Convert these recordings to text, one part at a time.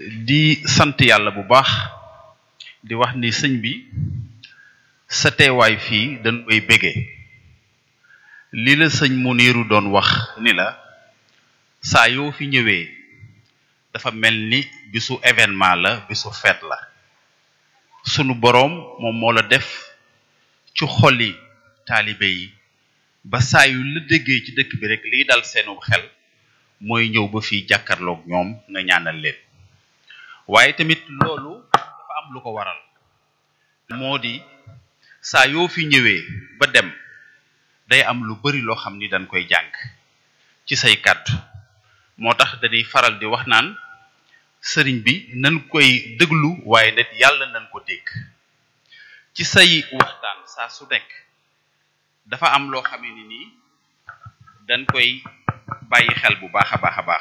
di sant yàlla bu baax di wax ni sëñ bi sa teewaay fii dañ koy bégee li la sëñ Muniru doon wax ni la saa yoo fi ñëwee dafa mel ni bisu événement la bisu fête la sunu boroom moom moo la def ci xoli taalibe yi ba saa yu la déggee ci dëkk bi rek liy dal seenu xel mooy ñëw ba fii jàkkarloog ñoom nga ñaanal leen waaye tamit loolu dafa am lu ko waral moo di saa yoo fi ñëwee ba dem day am lu bari loo xam ni dañ koy jàng ci say kàddu moo tax dañuy faral di wax naan sëriñ bi nañ koy déglu waaye nit yàlla nañ ko dégg ci say waxtaan saa su nekk dafa am loo xam ne nii dañ koy bàyyi xel bu baax a baax a baax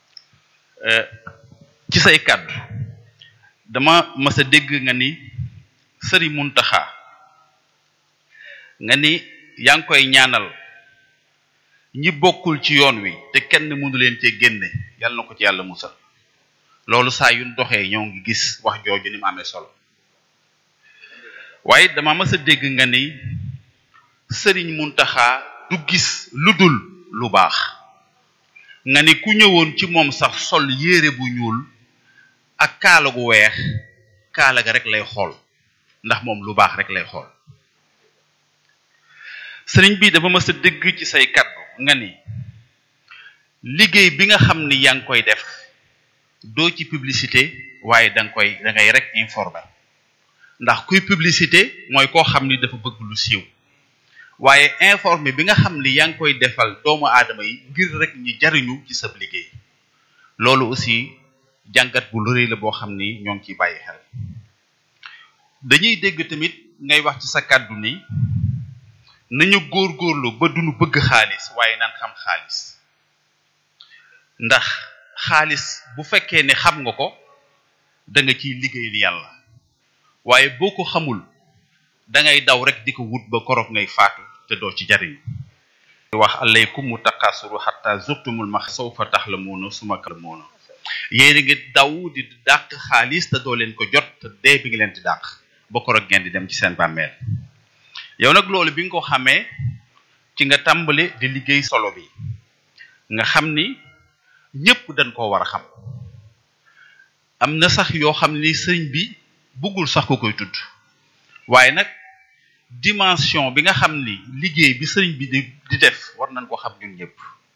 ci say kàddu dama mës a dégg nga ni sëriñ Muntaxa nga ni yaa ngi koy ñaanal ñi bokkul ci yoon wi te kenn mënu leen cee génne yàlla na ko ci yàlla musal loolu saa yu doxee ñoo ngi gis wax jooju ni mu amee solo waaye dama mës a dégg nga ni sëriñ Muntaxa du gis lu dul lu baax nga ni ku ñëwoon ci moom sax sol yére bu ñuul ak kaala gu weex kaala ga rek lay xool ndax moom lu baax rek lay xool sëriñ bi dafa mës a dégg ci say kaddu nga ni liggéey bi nga xam ni yaa ngi koy def doo ci publicité waaye da nga koy da ngay rek informer ndax kuy publicité mooy koo xam ni dafa bëgg lu siiw waaye informer bi nga xam ni yaa ngi koy defal doomu aadama yi ngir rek ñi jariñu ci sa liggéey loolu aussi jàngat bu rëy la boo xam ni ñoo ngi ciy bàyyi xel dañuy dégg tamit ngay wax ci sa kàddu ni nañu góorgóorlu ba duñu bëgg xaalis waaye naan xam xaalis ndax xaalis bu fekkee ne xam nga ko da nga ciy liggéeyal yàlla waaye boo ko xamul da ngay daw rek di ko wut ba koroog ngay faatu te doo ci jariñu wax alaykum mu taqasuru xatta zurtumul max sawfa taxlamuuna suma kalamuuna yéen a ngi daw di dàq xaalis te doo leen ko jot te dee bi ngi leen di dàq ba koroog ngeen di dem ci seen bàmmeel yow nag loolu bi nga ko xamee ci nga tàmbale di liggéey solo bi nga xam ni ñépp dañ koo war a xam am na sax yoo xam ni sëriñ bi bëggul sax ko koy tudd waaye nag dimension bi nga xam ni liggéey bi sëriñ bi di di def war nañ ko xam ñun ñëpp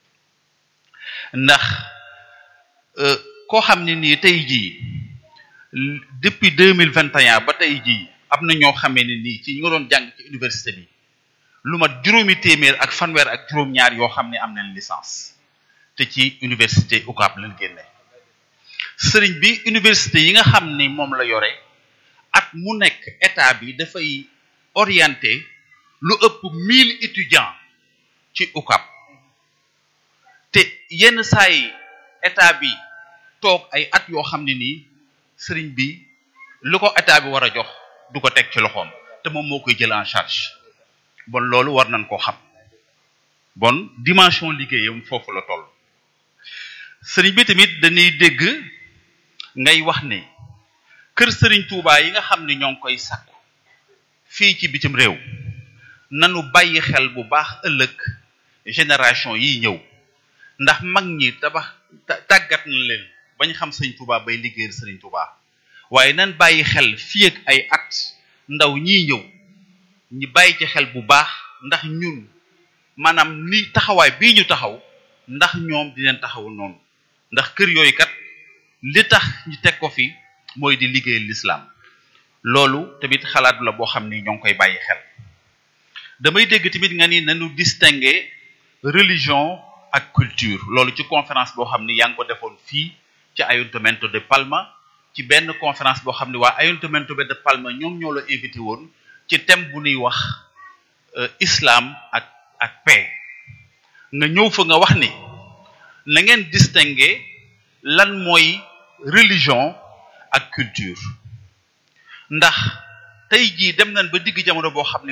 ndax koo xam ne nii tey jii depuis deux mille vingt et un ba tey jii am na ñoo xamee ne nii ci ñu nga doon jàng ci université bi lu mat juróomi téeméer ak fanweer ak juróom-ñaar yoo xam ne am nañ licence te ci université UCAB lañ génne sëriñ bi université yi nga xam ni moom la yore at mu nekk état bi dafay orienté lu ëpp mille étudiants ci UCAB te yenn saa yi état bi toog ay at yoo xam ne nii sëriñ bi lu ko état bi war a jox du ko teg ci loxoom te moom moo koy jël en charge bon loolu war nañ koo xam bon dimension liggéeyam foofu la toll sëriñ bi tamit dañuy dégg ngay wax ne kër sëriñ Touba yi nga xam ne ñoo ngi koy sàkku fii ci bitim réew nanu bàyyi xel bu baax ëllëg génération yi ñëw ndax mag ñi tabax tàggat na leen bañ xam sëriñ Touba bay liggéeyal sëriñ Touba waaye nan bàyyi xel fii ak ay at ndaw ñii ñëw ñi bàyyi ci xel bu baax ndax ñun maanaam ni taxawaay bii ñu taxaw ndax ñoom di leen taxaw noonu ndax kër yooyu kat li tax ñu teg ko fi mooy di liggéeyal l'islam loolu tamit xalaat la boo xam ni ñoo ngi koy bàyyi xel damay dégg tamit nga ni nañu distinguer religion ak culture loolu ci conférence boo xam ni yaa ngi ko defoon fii ci Ayuntamiento de Palma ci benn conférence boo xam ne waa Ayuntamiento de Palma ñoom ñoo la invité woon ci thème bu ñuy wax islam ak ak paix nga ñëw fa nga wax ni na ngeen distinguer lan mooy religion ak culture ndax tey jii dem nañ ba digg jamono boo xam ne